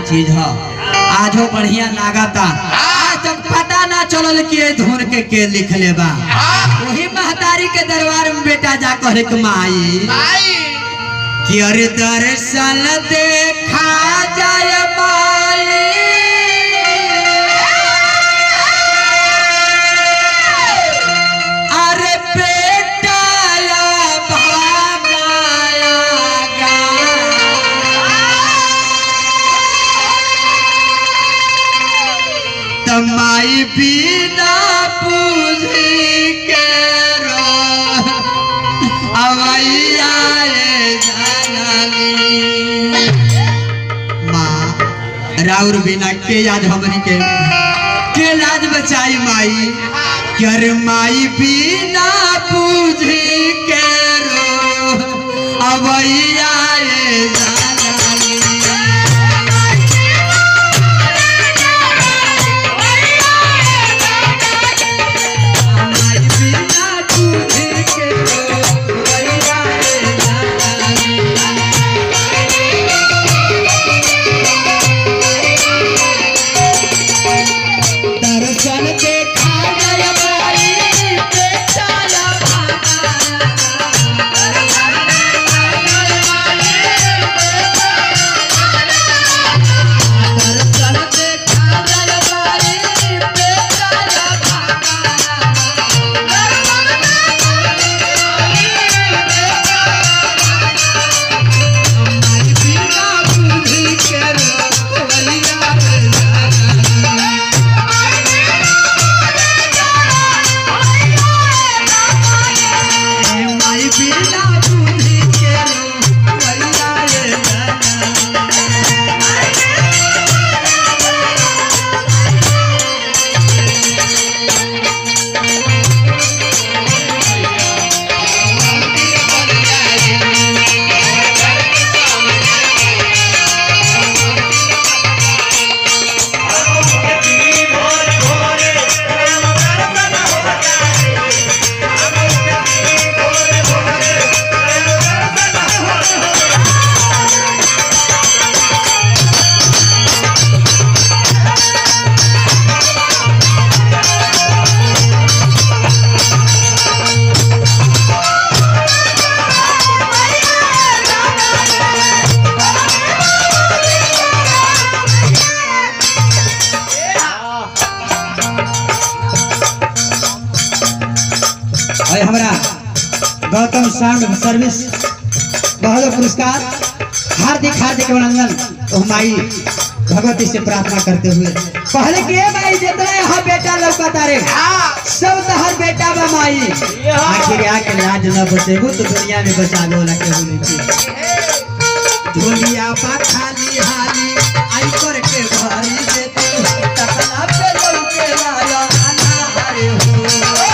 चीज है आजो बढ़िया लागता आज तक पता ना चलल कि ये धुन के के लिख ले बा वही महतारी के दरबार में बेटा जा कह के माई कि अरे दर्शन देखा जाय माई अरे बेटा या भागाया गा। तमाई बिना पूजी के रो अवैया ये जननी माँ राउर बिना के याद हमनी के के लाज बचाई माई कर माई बिना पूजी के रो अवैया ये जननी माई बिना पूजी के रो अवैया ये जननी दर्शन देखा गया माई बेटा या दर्शन देखा गया माई बेटा या माई बिना बुद्धि के रोवैया माई बिना बुद्धि के रोवैया ये और हमारा गौतम साउंड सर्विस बहुत पुरस्कार हार्दिक हार्दिक अभिनंदन तो हमारी भगवती से प्रार्थना करते हुए पहले के भाई जितना यहाँ बेटा लौकता रे सब तहर बेटा बा माई आखिर आके लाज न बचेबू तो दुनिया में बचा लो ना केहू नहीं छी ढोलिया पा खाली हाली आई कर के भरी देते तकला पे लौके लाया अनारे हो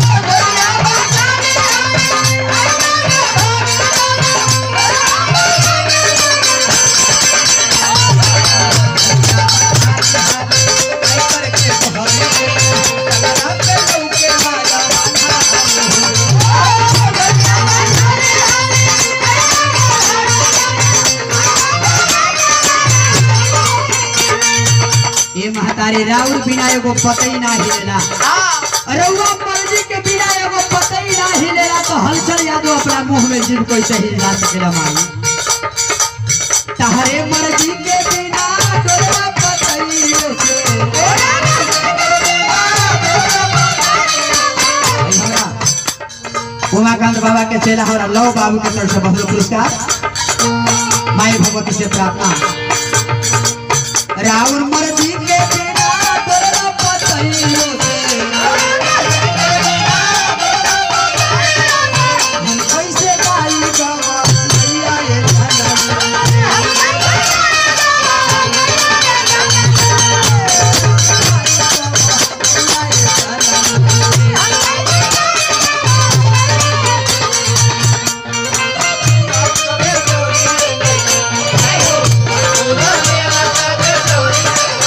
ये महतारी राउर बिना एगो पतई ना हिलेला रउआ मर्जी के बिना एगो पतई ना हिलेला तो हलचल यादव अपना मुंह में जिन कोई सही हिला सकेला माई तहरे मर्जी के बिना डोला पतई से उमाकांत बाबा के चेला हमारा लव बाबू के तरफ से बहुत पुरस्कार माई भगवती से प्रार्थना राउर मर्जी के बिना डोला पतई से हम कैसे गाई बाबा मैया ये धनवा Thank you.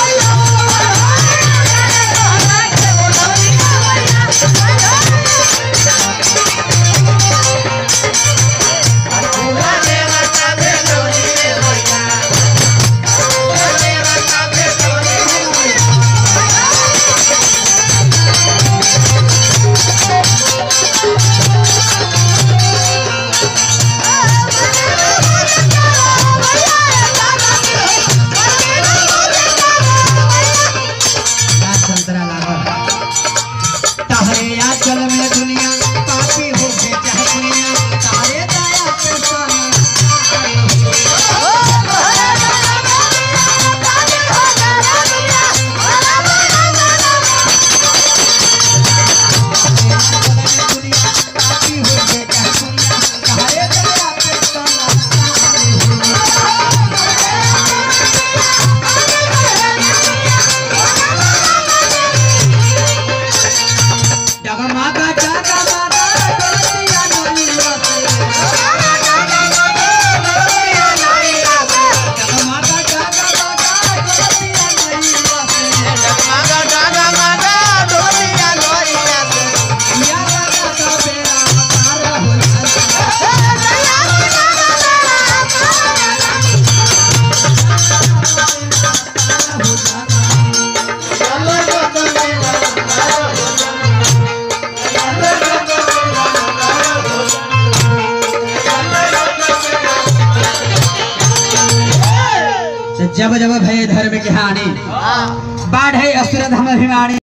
जब जब भय धर्म की हानि बाढ़ है असुर धम अभिमानी